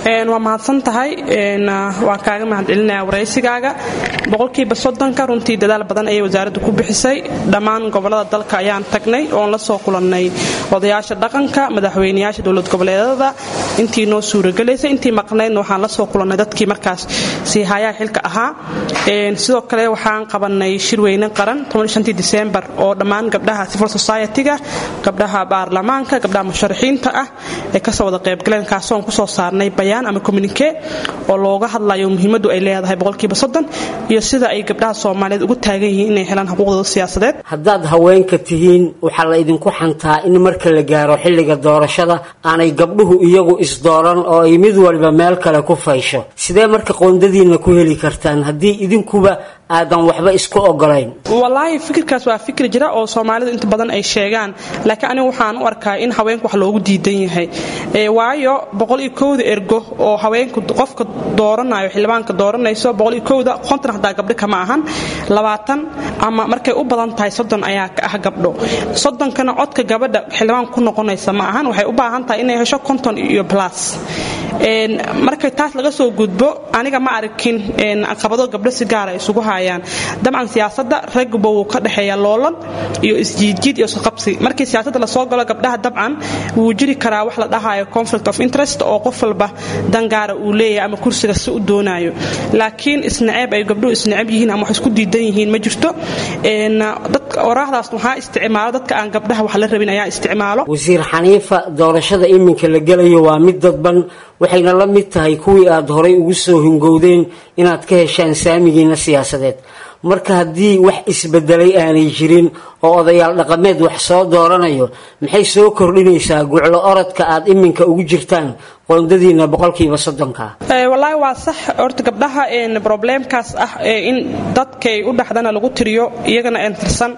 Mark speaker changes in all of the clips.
Speaker 1: waa mahadsan tahay waa kaaga mahadcelinaya waraysigaaga boqolkiiba soddonka runtii dadaal badan ayay wasaaraddu ku bixisay dhammaan gobolada dalka ayaan tagnay oon la soo kulannay odayaasha dhaqanka madaxweyneyaasha dowlad goboleedada intii noo suuragelaysay intii maqnaydna waxaan la soo kulannay dadkii markaas siihayaha xilka ahaa sidoo kale waxaan qabannay shirweyne qaran disembar oo dhammaan gabdhaha civil society-ga gabdhaha baarlamaanka gabdhaha musharaxiinta ah ee kasoo wada qaybgaleen kaasoon kusoo saarnay bayaan ama communike oo looga hadlayo muhiimadu ay leedahay boqolkiiba soddon iyo sida ay gabdhaha soomaaliyeed ugu taagan yihiin inay helaan xuquuqdooda siyaasadeed
Speaker 2: haddaad haweenka tihiin waxaa la idinku xantaa in marka la gaaro xilliga doorashada aanay gabdhuhu iyagu isdooran oo ay mid waliba meel kale ku faysho sidee marka qoondadiinna ku heli kartaan haddii idinkuba aadan waxba isku ogolayn
Speaker 1: walaahi fikirkaas waa fikir jira oo soomaalidu inta badan ay sheegaan laakiin anigu waxaan u arkaa in haweenku wax loogu diidan yahay waayo boqol iyo kowda ergo oo haweenku qofka dooranayo xildhibaanka dooranayso boqol iyo kowda konton hadaa gabdho kama ahan labaatan ama markay u badan tahay soddon ayaa ka ah gabdho soddonkana codka gabadha xildhibaanka ku noqonaysa ma ahan waxay u baahan tahay inay hesho konton iyo plus markay taas laga soo gudbo aniga ma arkin caqabado gabdho si gaara isugu hayaan dabcan siyaasada ragba wuu ka dhexeeya loolan iyo isjiidjiid iyo isqabsi markii siyaasada lasoo galo gabdhaha dabcan wuu jiri karaa wax la dhahayo conflict of interest oo qof walba dangaara uu leeyahay ama kursiga si u doonayo laakiin isnaceeb ay gabdhuhu isnaceb yihiin ama wax isku diidan yihiin ma jirto oraahdaas waxaa isticmaalo dadka aan gabdhaha wax la rabin ayaa isticmaalo
Speaker 2: wasiir xaniifa doorashada iminka la gelayo waa mid dadban waxayna la mid tahay kuwii aad horay ugu soo hingowdeen inaad ka heshaan saamigiina siyaasadeed marka haddii wax isbedelay aanay jirin oo odayaal dhaqameed wax soo dooranayo maxay soo kordhinaysaa guclo orodka aad iminka ugu jirtaan qoondadiina boqolkiiba soddonka
Speaker 1: walaahi waa sax horta gabdhaha probleemkaas ah in dadkay u dhaxdana lagu tiriyo iyagana aan tirsan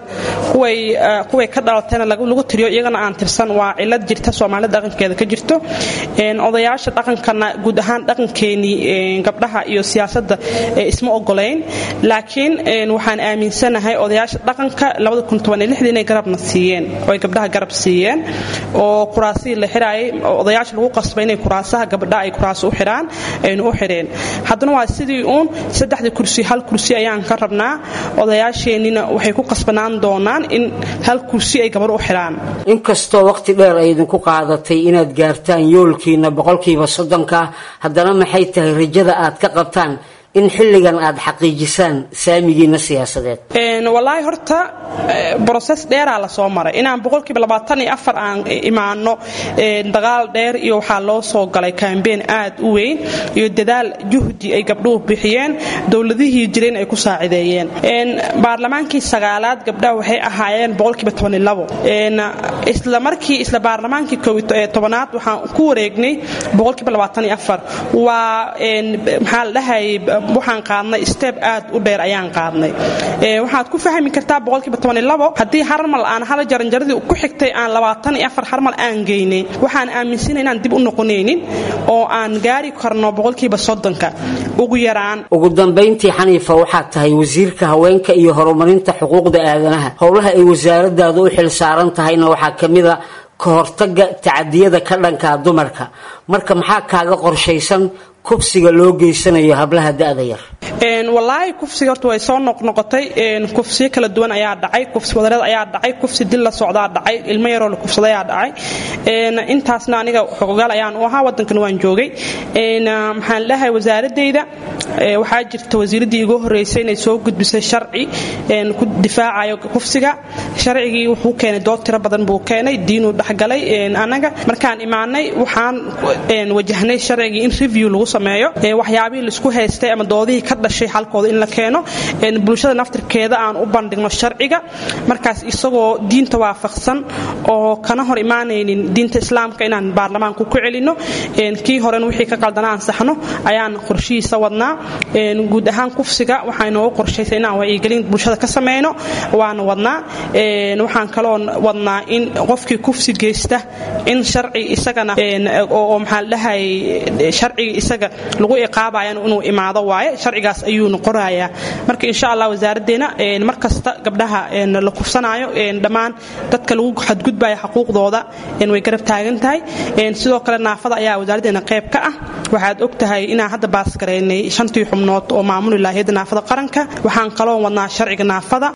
Speaker 1: kuway ka dhalatayna lagu tiriyo iyagana aan tirsan waa cilad jirta soomaalida dhaqankeeda ka jirto odayaasha dhaqankana guud ahaan dhaqankeenii gabdhaha iyo siyaasadda isma ogolayn laakiin waxaan aaminsanahay odayaasha dhaqanka inay garabna siiyeen oo ay gabdhaha garab siiyeen oo kuraasihii la xiraayay odayaasha lagu qasbay inay kuraasaha gabdha ay kuraas u xiraan aynu u xireen haddana waa sidii uun saddexdii kursi hal kursi ayaan ka rabnaa odayaasheennina waxay ku qasbanaan doonaan in hal kursi ay gabadh u xiraan
Speaker 2: inkastoo waqti dheer ay idinku qaadatay inaad gaartaan yoolkiina boqolkiiba soddonka haddana maxay tahay rajada aad ka qabtaan in xilligan aad xaqiijisaan saamigiina siyaasadeed
Speaker 1: walaahi horta broses dheeraa lasoo maray inaan boqolkiiba labaatan iyo afar aan imaano dagaal dheer iyo waxaa loo soo galay kambeen aad u weyn iyo dadaal juhdi ay gabdhuhu bixiyeen dowladihii jireen ay ku saacideeyeen baarlamaankii sagaalaad gabdhaha waxay ahaayeen boqolkiiba tobanilabo isla markii isla baarlamaankii tobanaad waxaan ku wareegnay boqolkiiba labaatan iyo afar waa maxaa la dhahayay waxaan qaadnay steb aad u dheer ayaan qaadnay waxaad ku fahmi kartaa boqolkiiba tobanilabo haddii harmal aan hal jaranjaradii ku xigtay aan labaatan iyo afar harmal aan geynay waxaan aaminsana inaan dib u noqonaynin oo aan gaari karno boqolkiiba soddonka ugu yaraan
Speaker 2: ugu dambayntii xaniifa waxaad tahay wasiirka haweenka iyo horumarinta xuquuqda aadanaha howlaha ay wasaaradaadu u xil saaran tahayna waxaa ka mid a ka hortaga tacadiyada ka dhankaa dumarka marka maxaa kaaga qorshaysan kufsiga loo geysanayo hablaha da'da yar
Speaker 1: walaahi kufsiga horta way soo noqnoqotay kufsiyo kala duwan ayaa dhacay kufsi wadareed ayaa dhacay kufsi dil la socdaa dhacay ilmo yaroo la kufsadayaa dhacay intaasna aniga xogogaal ayaan u ahaa waddankan waan joogay maxaan leeyahay wasaaradayda waxaa jirta wasiiraddii igu horreysay inay soo gudbisay sharci ku difaacayo kufsiga sharcigii wuxuu keenay dood tiro badan buu keenay diinuu dhexgalay anaga markaan imaanay waxaan wajahnay sharcigii in review lagu sameeyo waxyaabihii laisku haystay ama doodihii ka dhashay xalkooda in la keeno bulshada naftirkeeda aan u bandhigno sharciga markaas isagoo diinta waafaqsan oo kana hor imaanaynin diinta islaamka inaan baarlamaanku ku celino kii horen wixii ka qaldana ansaxno ayaan qorshihiisa wadnaa guud ahaan kufsiga waxaa inoogu qorshaysa inaan wacyigelin bulshada ka sameyno waana wadnaa waxaan kaloo wadnaa in qofkii kufsi geysta in sharci isagana oo maxaa la dhahay sharciga isaga sharciga lagu iqaabayan inuu imaado waaye sharcigaas ayuuna qorayaa marka insha allah wasaaraddeena mar kasta gabdhaha la kufsanaayo dhammaan dadka lagu xadgudbaya xuquuqdooda way garab taagan tahay sidoo kale naafada ayaa wasaaraddeena qayb ka ah waxaad og tahay inaan hadda baas garaynay shantii xubnood oo maamuli lahayd naafada qaranka waxaan kaloo wadnaa sharciga naafada